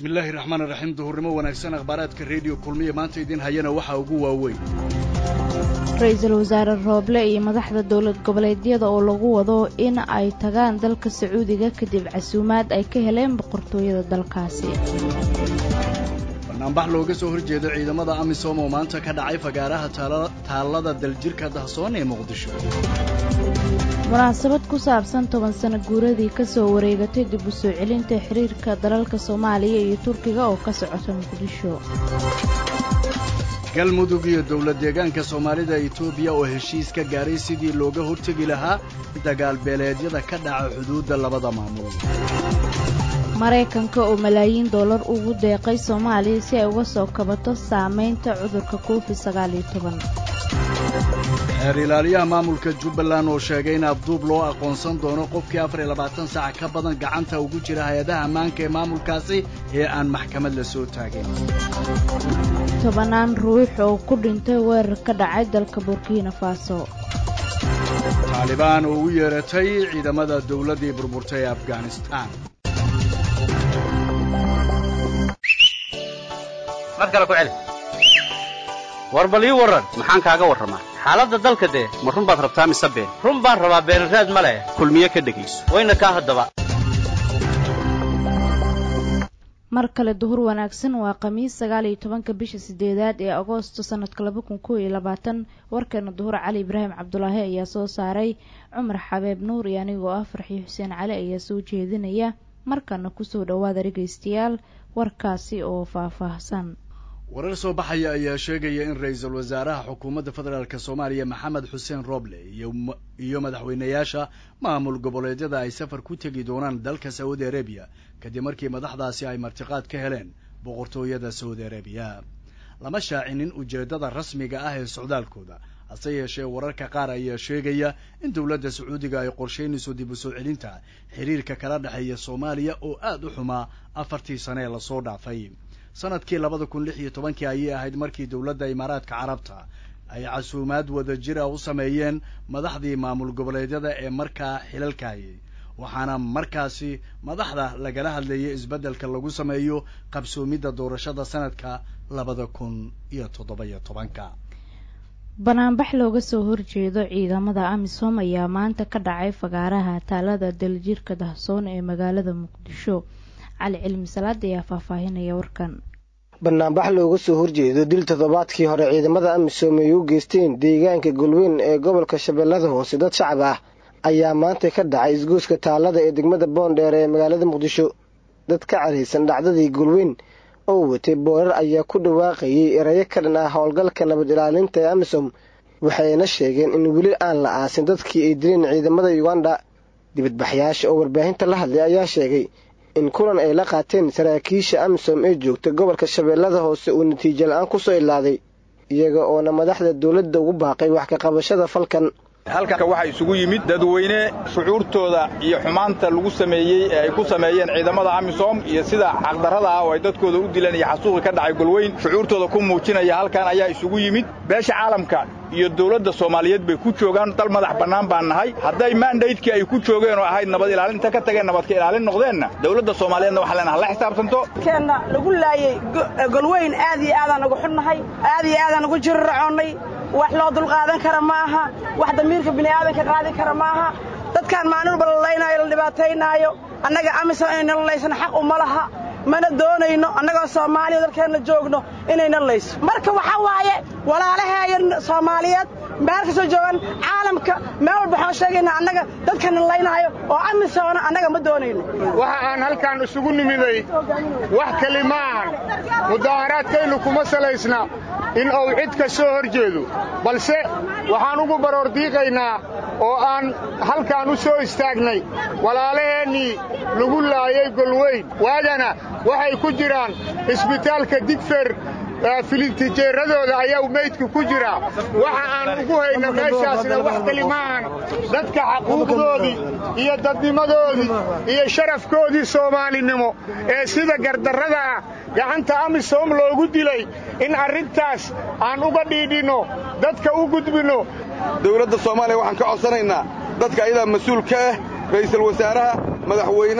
bismillaahi raxmaan raxiim duhurnimo wanaagsan akhbaaraadka rediyo kulmiya maanta idiin hayana waxaa ugu waaweyn ra-iisul wasaare rooble iyo madaxda dowlad goboleedyada oo lagu wado in ay tagaan dalka sacuudiga kadib casuumaad ay ka heleen boqortooyada dalkaasi banaanbax looga soo horjeedo ciidamada amisom oo maanta ka dhacay fagaaraha taallada daljirka dahsoon ee muqdisho munaasabad ku saabsan toban sano guuradii ka soo wareegatay dib u soo celinta xiriirka dalalka soomaaliya iyo turkiga oo ka socota muqdisho galmudug iyo dowlad deegaanka soomaalida etoobiya oo heshiis ka gaaray sidii looga hortegi lahaa dagaal beeleedyada ka dhaca xuduudda labada maamul maraykanka oo malaayiin dollar ugu deeqay soomaaliya si ay uga soo kabato saamaynta cudurka covid sagaaliyo toban xeer ilaaliyaha maamulka jubbaland oo sheegay in afduub loo aqoonsan doono qofkii afar iyo labaatan saac ka badan gacanta ugu jira hay-adaha ammaanka ee maamulkaasi ee aan maxkamad la soo taagin tobannaan ruux oo ku dhintay weerar ka dhacay dalka burkina faso taalibaan oo u yeeratay ciidamada dawladdii burburtay ee afghanistaan war bal ii warran maxaan kaaga warramaa xaaladda dalka dee ma run baad rabtaa mise been run baan rabaa beenraad ma leh kulmiye ka dhegayso wayna kaa haddaba mar kale duhur wanaagsan waa khamiis sagaal iyo tobanka bisha sideedaad ee agoosto sanadka laba kun kow iyo labaatan warkeena duhur cali ibraahim cabdulaahi ayaa soo saaray cumar xabeeb nuur iyo anigoo ah farxii xuseen cali ayaa soo jeedinaya markana kusoo dhowaada dhegaystayaal warkaasi oo faahfaahsan warar soo baxaya ayaa sheegaya in ra-iisul wasaaraha xukuumadda federaalk soomaaliya maxamed xuseen roble iyo madaxweynayaasha maamul goboleedyada ay safar ku tegi doonaan dalka saudi arabiya kadib markii madaxdaasi ay martiqaad ka heleen boqortooyada saudi arabiya lama shaacinin ujeeddada rasmiga ah ee socdaalkooda hase yeeshee wararka qaar ayaa sheegaya in dowladda sacuudiga ay qorshaynayso dib u soo celinta xiriirka kala dhexeeya soomaaliya oo aad u xumaa afartii sane ee lasoo dhaafay sanadkii labada kun lix iyo tobankii ayay ahayd markii dowladda imaaraadka carabta ay casuumaad wada jira u sameeyeen madaxdii maamul goboleedyada ee markaa xilalka hayay waxaana markaasi madaxda lagala hadlayay isbeddelka lagu sameeyo qabsoomidda doorashada sanadka labada kun iyo toddoba-iyo tobanka banaanbax looga soo horjeedo ciidamada amisom ayaa maanta ka dhacay fagaaraha taalada daljirka dahsoon ee magaalada muqdisho cali cilmi salaad ayaa faahfaahinaya warkan banaanbax looga soo horjeedo dil toddobaadkii hore ciidamada amisom ay u geysteen deegaanka golweyn ee gobolka shabeellada hoose dad shacab ah ayaa maanta ka dhacay isgooska taalada ee degmada boondheer ee magaalada muqdisho dad ka caraysan dhacdadii golweyn oo watay boorar ayaa ku dhawaaqayay erayo ka dhan ah howlgalka nabad ilaalinta ee amisom waxayna sheegeen in weli aan la aasin dadkii ay dileen ciidamada uganda dibadbaxyaasha oo warbaahinta la hadlay ayaa sheegay in kulan ay la qaateen saraakiisha amisom ee joogta gobolka shabeellada hoose uu natiijo la-aan kusoo ilaaday iyaga oona madaxda dowladda ugu baaqay wax ka qabashada falkan halkan waxaa isugu yimid dadweyne shucuurtooda iyo xumaanta lagu sameeyey ee ay ku sameeyeen ciidamada amisom iyo sida xaqdarrada ah oo ay dadkooda u dileen iyo xasuuqi ka dhacay golweyn shucuurtooda ku muujinaya halkan ayaa isugu yimid beesha caalamka iyo dowladda soomaaliyeed bay ku joogaan dal madax bannaan baan nahay hadday mandaydkii ay ku joogeen oo ahayd nabad ilaalinta ka tageen nabadka ilaalin noqdeenna dowladda soomaaliyeedna waxaa leenaha la xisaabtanto keenna lagu laayey golweyn aad iyo aadaan ugu xunnahay aad iyo aadaan ugu jiriracoonnay wax loo dulqaadan kara ma aha wax damiirka bini'aadanka qaadi kara ma aha dadkaan maalin walba la laynaayo la dhibaataynaayo annaga amisom inayna lalaysan xaq uma laha mana doonayno annagoo soomaaliya dalkeenna joogno inayna layso marka waxaa waaye walaalaheeya soomaaliyeed meel ka soo joogan caalamka meel walba waxaan sheegaynaa annaga dadkana laynaayo oo amisoona annaga ma doonayno waxa aan halkaan isugu nimiday wax keli ma ahan mudaaharaadkaynu kuma salaysna in uu cid ka soo hor jeedo balse waxaan ugu baroordiiqaynaa oo aan halkaan u soo istaagnay walaalaheennii lagu laayay golweyn waadana waxay ku jiraan isbitaalka digfer filintijeeradooda ayaa meydka ku jira waxa aan ugu hayna meeshaasna wax keli maahan dadka xaquuqdoodii iyo dadnimadoodii iyo sharafkoodii soomaalinimo ee sida gardarrada ah gacanta amisom loogu dilay in arrintaas aan uga dhiidhinno dadka u gudbinno dawladda soomaaliya waxaan ka codsanaynaa dadka ayadaa mas-uul ka ah ra'iisul wasaaraha madaxweynaha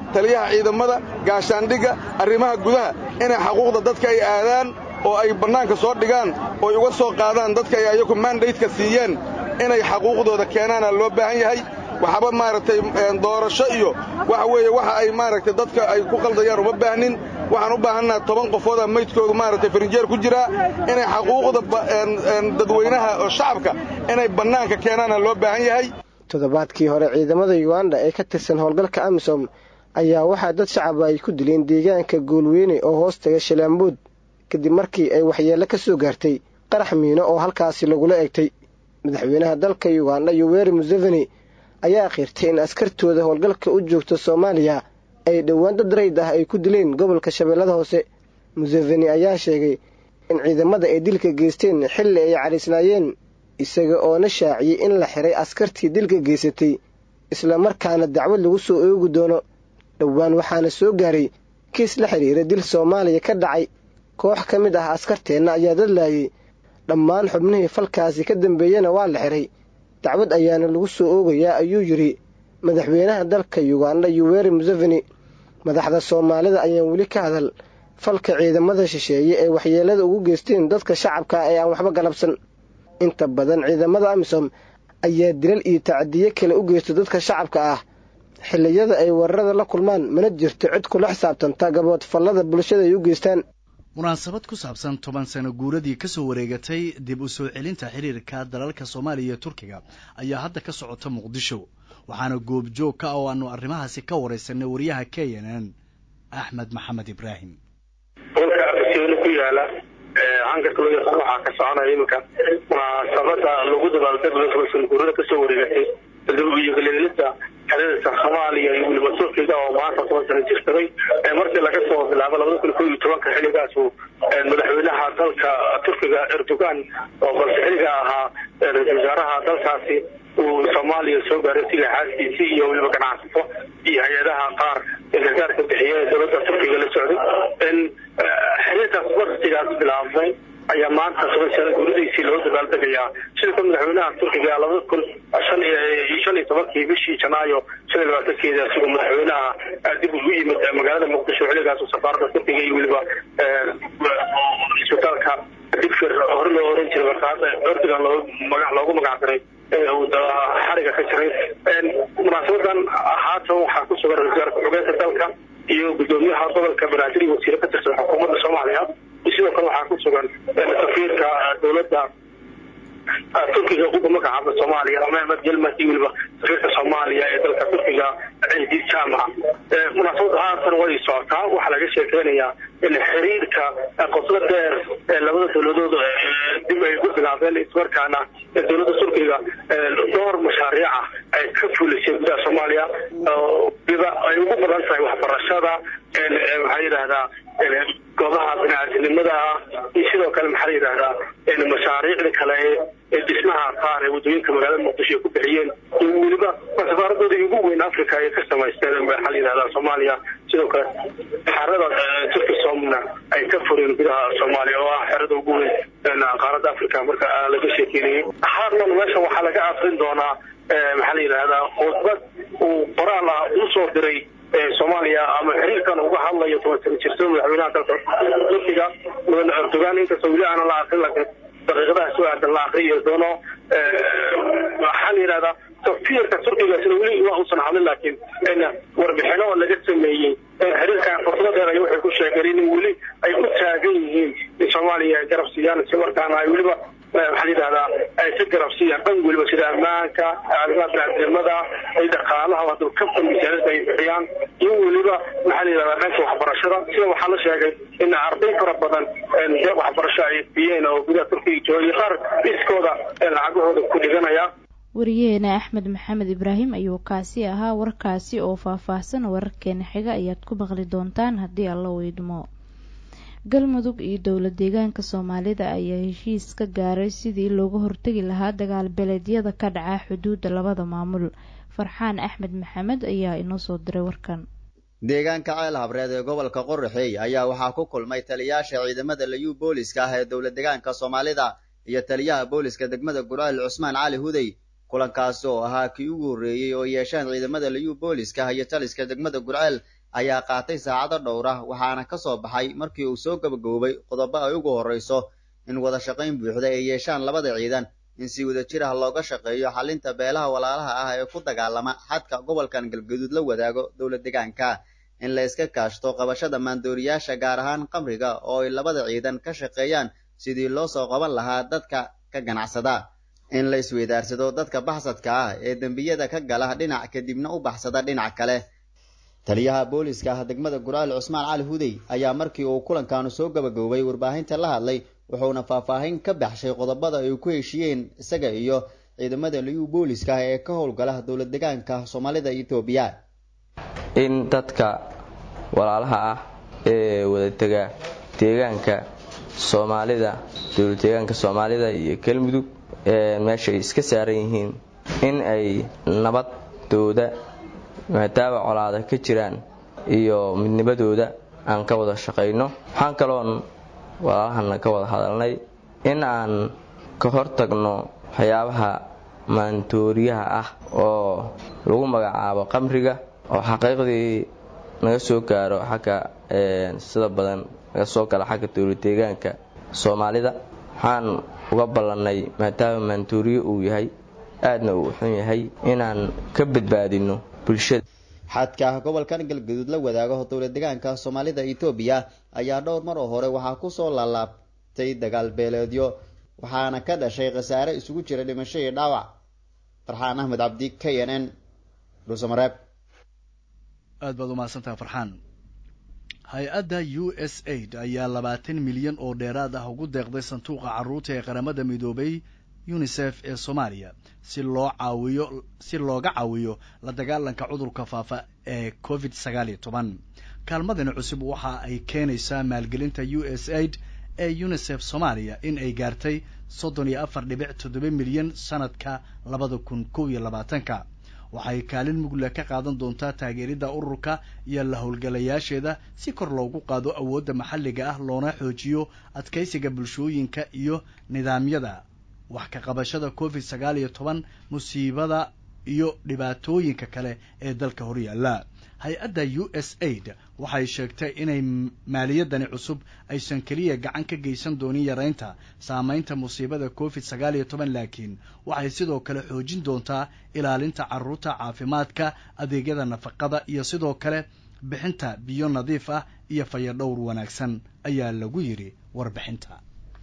taliyaha ciidamada gaashaandhigga arrimaha gudaha inay xaquuqda dadka ay aadaan oo ay bannaanka soo dhigaan ooy uga soo qaadaan dadka ay ayagu mandaydka siiyeen inay xaquuqdooda keenaana loo baahan yahay waxba maaragtay doorasho iyo waxa weeye waxa ay maaragtay dadka ay ku qaldayaan uma baahnin waxaan u baahannaha toban qofooda maydkoodu maaragtay farinjeer ku jiraa inay xaquuqda dadweynaha oo shacabka inay bannaanka keenaana loo baahan yahay toddobaadkii hore ciidamada yuganda ee ka tirsan howlgalka amisom ayaa waxaa dad shacaba ay ku dileen deegaanka goolweyne oo hoos taga shalaambood kadib markii ay waxyeello ka soo gaartay qarax miino oo halkaasi lagula egtay madaxweynaha dalka yuganda yoweri museveni ayaa akhirtay in askartooda howlgalka u joogta soomaaliya ay dhowaan dad rayd ah ay ku dileen gobolka shabeellada hoose museveni ayaa sheegay in ciidamada ay dilka geysteen xilli ay cadhaysnaayeen isaga oona shaaciyey in la xiray askartii dilka geysatay islamarkaana dacwad lagu soo oogi doono dhowaan waxaana soo gaaray kiis la xidhiira dil soomaaliya ka dhacay koox ka mid ah askarteenna ayaa dadlaayay dhammaan xubnihii falkaasi ka dambeeyena waa la xiray dacwad ayaana lagu soo oogayaa ayuu yidhi madaxweynaha dalka yuganda yuweri museveni madaxda soomaalida ayaan weli ka hadal falka ciidamada shisheeye ee waxyeelada ugu geysteen dadka shacabka ee aan waxba galabsan inta badan ciidamada amisom ayaa dilal iyo tacadiye kale u geysta dadka shacabka ah xilliyada ay weerarada la kulmaan mana jirto cid kula xisaabtanta gabood fallada bulshada ay u geystaan munaasabad ku saabsan toban sano guuradii ka soo wareegatay dib u soo celinta xiriirka dalalka soomaaliya iyo turkiga ayaa hadda ka socota muqdisho waxaana goobjoog ka oo aanu arrimahaasi ka waraysanay wariyaha k n n axmed maxamed ibraahim dhulka afasiyooni ku yaala hangarka loo yaqaan waxaa ka soconaya iminka munaasabada lagu dabaaldeglo toban sano guurada kasoo wareegatay dib-u-yogaleelida xiriirka soomaaliya iyo weliba turkiga oo maanta toban sano jirsaday markii laga soo bilaabo labada kun ko iyo tobanka xilligaasu madaxweynaha dalka turkiga erdogan oo balse xilliga ahaa ra-isul wasaaraha dalkaasi uu soomaaliya soo gaaray siga xaaskiisii iyo weliba ganacsato iyo hay-adaha qaar ee gargaarka bixiya ee dowladda turkiga la socday xiriirkaas waqtigaas bilaabmay ayaa maanta toban sano guuradiisii loo dabaaldegayaa sida ka madaxweynaha turkiga labada kun shan shan iyo tobankii bishii janaayo shan iyo labaatankeeda isagoo madaxweynaha dib ugu yimid magaalada muqdisho xilligaas safaarada turkiga iyo weliba isbitaalka digfir hore loo oran jiray marka hadda erdogan loo magac loogu magac daray xariga ka jiray munaasabadan haatan waxaa ku sugan ra-isul wasaarka xogeynta dalka iyo gudoomiyaha gobolka banaadir iyo wasiire ka tirsan xukuumadda soomaaliya sidoo kale waxaa ku sugan safiirka dowladda turkiga uga magacaaba soomaaliya mehmed jelmat iyo weliba safiirka soomaaliya ee dalka turkiga ciidii jaamaca munaasabada haatan way socotaa waxaa laga sheekeynayaa in xiriirka qoslo dheer ee labada dowladood dib ay ku bilaabeen ismarkaana dowladda turkiga dhowr mashaariica ay ka fulisay gudaha soomaaliya biba ay ugu badan tahay waxbarashada maxaa yidhahdaa goobaha biniaadinimada ah iyo sidoo kale maxaa yidhahdaa mashaariicda kale ee dhismaha qaar ee waddooyinka magaalada muqdisho ay ku bixiyeen iyo weliba safaaradooda ugu weyn africa ay ka samaysteen maxaa yidhahdaa soomaaliya sidoo kale xerada turkisomna ay ka fureen gudaha soomaaliya oo ah xerada ugu weyn qaaradda africa marka laga sheekeynayay haatan meesha waxaa laga akrin doonaa maxaa la yidhahdaa khudbad uu qoraal ah usoo diray soomaaliya ama xiriirkan uga hadlayo toban sano jirsan madaxweynaha dalka turkiga mudane erdogan inkastoo weli aanan la akrin laakiin daqiiqadaha soo aadan la akriyo doono waxaa la yidhahdaa safiirka turkiga sida weli waa uusan hadlin laakiin warbixino laga sameeyey xiriirkan fursado dheer ay waxay ku sheegeen in weli ay ku taagan yihiin in soomaaliya ay garab siiyaan si markaana ay weliba waxaa la yidhahdaa ay ka garab siiyaan dhan weliba sida ammaanka arrimaha biniadnimada ay dhaqaalaha haduu ka misaanada ay bixiyaan iyo weliba maxaa la yidhahdaa dhanka waxbarashada sida waxaa la sheegay in arday fara badan deeq waxbarasho ay biyeen oo gudaha turkiga jooga iyo qaar iskooda lacagahooda ku dhiganaya wariyaheena axmed maxamed ibraahim ayuu kaasi ahaa warkaasi oo faah-faahsan wararkeena xiga ayaad ku maqli doontaan haddii alla weydmo galmudug iyo dowla deegaanka soomaalida ayaa heshiis ka gaaray sidii looga hortegi lahaa dagaal beleedyada ka dhaca xuduudda labada maamul farxaan axmed maxamed ayaa inoo soo diray warkan deegaanka ceel habreed ee gobolka qoraxeey ayaa waxaa ku kulmay taliyaasha ciidamada layuu booliska ah ee dowla deegaanka soomaalida iyo taliyaha booliska degmada gurceel cusmaan cali hudey kulankaasi oo ahaa kii ugu horreeyey oo yeeshaan ciidamada liyu booliska iyo taliska degmada gurceel ayaa qaatay saacado dhowra waxaana ka soo baxay markii uu soo gabagaboobay qodobo ay ugu horreyso in wada shaqayn buuxda ay yeeshaan labada ciidan in si wada jir ah looga shaqeeyo xalinta beelaha walaalaha ah ee ku dagaalama xadka gobolkan galgaduud la wadaago dowla deegaanka in la iska kaashto qabashada maandooriyaasha gaar ahaan qamriga oo ay labada ciidan ka shaqeeyaan sidii loo soo qaban lahaa dadka ka ganacsada in la isweydaarsado dadka baxsadka ah ee dembiyada ka gala dhinac kadibna u baxsada dhinac kale taliyaha booliska ah degmada gurceel cusmaan cali hudey ayaa markii uu kulankaanu soo gabagaboobay warbaahinta la hadlay wuxuuna faahfaahin ka baxshay qodobada ay ku heshiiyeen isaga iyo ciidamada liyu booliska ee ka howlgala dowla deegaanka soomaalida etoobiya in dadka walaalaha ah ee wadatega deegaanka soomaalida dowla deegaanka soomaalida iyo galmudug meesha ay iska saaran yihiin in ay nabadooda maadaama colaada ka jiraan iyo midnimadooda aan ka wada shaqayno waxaan kaloon walaalahana ka wada hadalnay in aan ka hortagno waxyaabaha maantooriyaha ah oo lagu magacaabo qamriga oo xaqiiqdii naga soo gaaro xagga sida badan naga soo gala xagga dowla deegaanka soomaalida waxaan uga ballannay maadaama maantooriye uu yahay aadna uu xun yahay inaan ka badbaadino bulshada xadka ah gobolkan galgaduud la wadaago dowla deegaanka soomaalida etoobiya ayaa dhowr mar oo hore waxaa kusoo laalaabtay dagaal beeleedyo waxaana ka dhashay khasaare isugu jira dhimasho iyo dhaawac farxaan axmed cabdi k n n dhuusamareeb aad baad umahadsantaha farxaan hay-adda u s aid ayaa labaatan milyan oo dheeraad ah ugu deeqday sanduuqa carruurta ee qaramada midoobay unisef ee soomaaliya si loo caawiyo si looga caawiyo la dagaalanka cudurka faafa ee covid sagaal iyo toban kaalmadani cusub waxa ay keenaysaa maalgelinta u s aid ee unisef soomaaliya in ay gaartay soddon iyo afar dhibic toddoba milyan sanadka labada kun kow iyo labaatanka waxay kaalin mugle ka qaadan doontaa taageeridda ururka iyo la howlgalayaasheeda si kor loogu qaado awoodda maxalliga ah loona xoojiyo adkaysiga bulshooyinka iyo nidaamyada wax ka qabashada covid sagaal iyo toban musiibada iyo dhibaatooyinka kale ee dalka horyaalla hay-adda u s aid waxay sheegtay inay maaliyadani cusub aysan keliya gacan ka geysan doonin yaraynta saamaynta musiibada covid sagaal iyo toban laakiin waxay sidoo kale xoojin doontaa ilaalinta carruurta caafimaadka adeegyada nafaqada iyo sidoo kale bixinta biyo nadiif ah iyo fayadhowr wanaagsan ayaa lagu yidhi warbixinta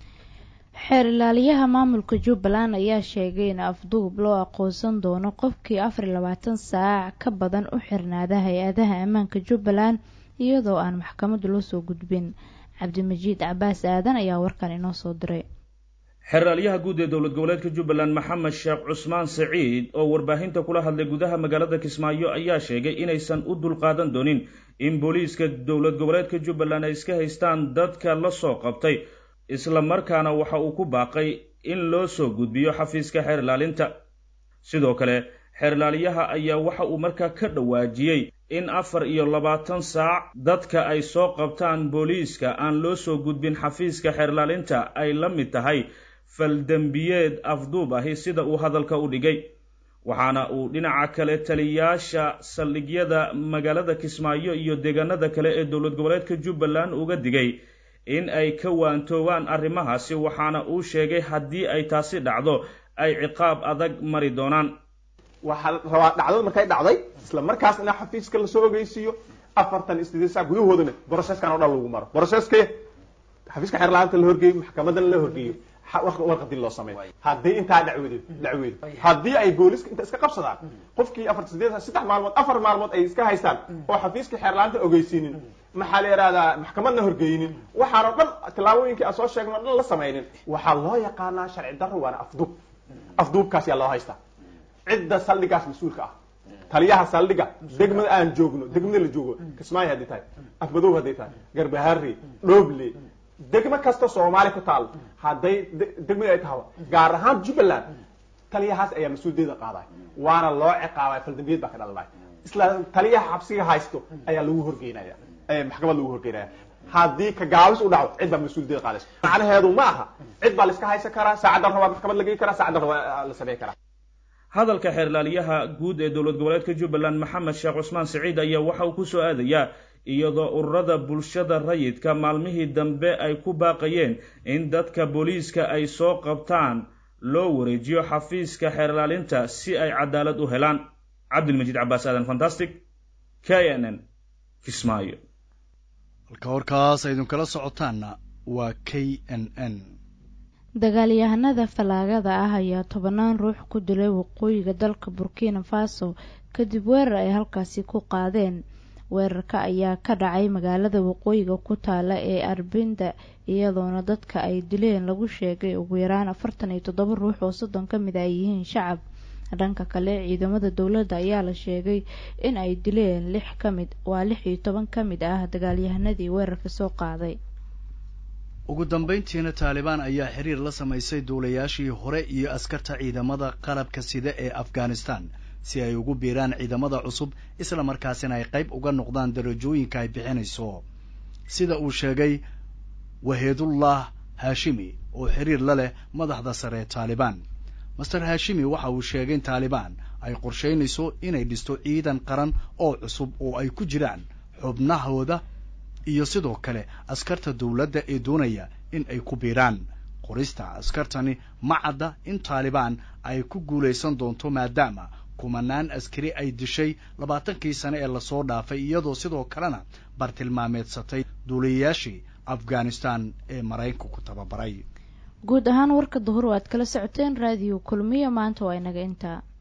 xeer ilaaliyaha maamulka jubbaland ayaa sheegay in afduub loo aqoonsan doono qofkii afar iyo labaatan saac ka badan u xirnaada hay-adaha ammaanka jubbaland iyadoo aan maxkamaddu la soo gudbin cabdimajiid cabaas aadan ayaa warkan inoo soo diray xeraalyaha guud ee dowlad goboleedka jubbaland maxamed sheekh cusmaan saciid oo warbaahinta kula hadlay gudaha magaalada kismaayo ayaa sheegay inaysan u dulqaadan doonin in booliiska dowlad goboleedka jubbaland ay iska haystaan dadka la soo qabtay isla markaana waxa uu ku baaqay in loo soo gudbiyo xafiiska xeer ilaalinta sidoo kale xeer ilaaliyaha ayaa waxa uu markaa ka dhawaajiyey in afar iyo labaatan saac dadka ay soo qabtaan booliiska aan loo soo gudbin xafiiska xeer ilaalinta ay la mid tahay faldembiyeed afduub ahi sida uu hadalka u dhigay waxaana uu dhinaca kale taliyaasha saldhigyada magaalada kismaayo iyo deegaanada kale ee dowlad goboleedka jubbaland uga digay in ay ka waantoobaan arrimahaasi waxaana uu sheegay haddii ay taasi dhacdo ay ciqaab adag mari doonaan waxaa rabaa dhacdada markay dhacday isla markaas in xafiiska lasoo ogeysiiyo afartan isdeed saac gudahoodana broceskan oo dhan lagu maro broceske xafiiska xeer la-aanta la horgeeyo maxkamadana la horgeeyo warqadii loo sameeyo haddii intaa dhacweedo dhacweedo haddii ay booliska inta iska qabsadaan qofkii afar sideed saddex maalmood afar maalmood ay iska haystaan oo xafiiska xeer la-aanta ogeysiinin maxaa la yidhahdaa maxkamadna horgeynin waxaanoo dhan tillaabooyinkii aan soo sheegno o dhan la samaynin waxaa loo yaqaanaa sharci darro waana afduub afduubkaas yaa loo haystaa cidda saldhigaas mas-uulka ah taliyaha saldhiga degmada aan joogno degmada la joogo kismaayo hadday tahay afmadoob hadday tahay garbaharre dhooble degmo kasta soomaali ku taalo hadday degmada ay tahaba gaar ahaan jubbaland taliyahaas ayaa mas-uuliyadda qaaday waana loo ciqaabay faldambiyad baa ka dhalanay isla taliyaha xabsiga haysto ayaa lagu horgeynaya maxkamad lagu horgeynaya haddii ka gaabis u dhaco cid baa mas-uuliyadda qaadaysa macnaheedu ma aha cid baa la iska haysan karaa saacaddan rabaa maxkamad la geyi karaa saacaddan rabaa la sameyn karaa hadalka xeerlaaliyaha guud ee dowlad goboleedka jubbaland maxamed sheekh cusmaan siciid ayaa waxa uu ku soo aadayaa iyadoo ururada bulshada rayidka maalmihii dambe ay ku baaqayeen in dadka booliiska ay soo qabtaan loo wareejiyo xafiiska xeerlaalinta si ay cadaalad u helaan cabdilmajiid cabaas aadan fantastic k n n kismaayo halka warkaas aydin kala socotaanna waa k n n dagaalyahanada fallaagada ah ayaa tobanaan ruux ku dilay waqooyiga dalka burkina faso kadib weerar ay halkaasi ku qaadeen weerarka ayaa ka dhacay magaalada waqooyiga ku taala ee arbinda iyadoona dadka ay dileen lagu sheegay ugu yaraan afartan iyo toddoba ruux oo soddon ka mid ay yihiin shacab dhanka kale ciidamada dowladda ayaa la sheegay in ay dileen lix ka mid waa lix iyo toban ka mid ah dagaalyahanadii weerarka soo qaaday ugu dambayntiina taalibaan ayaa xiriir la samaysay duulayaashii hore iyo askarta ciidamada qalabka sida ee afghanistan si ay ugu biiraan ciidamada cusub isla markaasina ay qayb uga noqdaan darajooyinka ay bixinayso sida uu sheegay waheedullah haashimi oo xiriir la leh madaxda sare ee taalibaan master haashimi waxa uu sheegay in taalibaan ay qorshaynayso inay dhisto ciidan qaran oo cusub oo ay ku jiraan xubnahooda iyo sidoo kale askarta dowladda ee doonaya in ay ku biiraan qorista askartani ma cadda in taalibaan ay ku guulaysan doonto maadaama kumanaan askari ay dishay labaatankii sane ee lasoo dhaafay iyadoo sidoo kalena bartilmaameedsatay duuliyayaashii afghanistan ee maraykanku ku tababaray guud ahaan warka duhur waad kala socoteen raadiyo kulmiyo maanta waa inaga intaa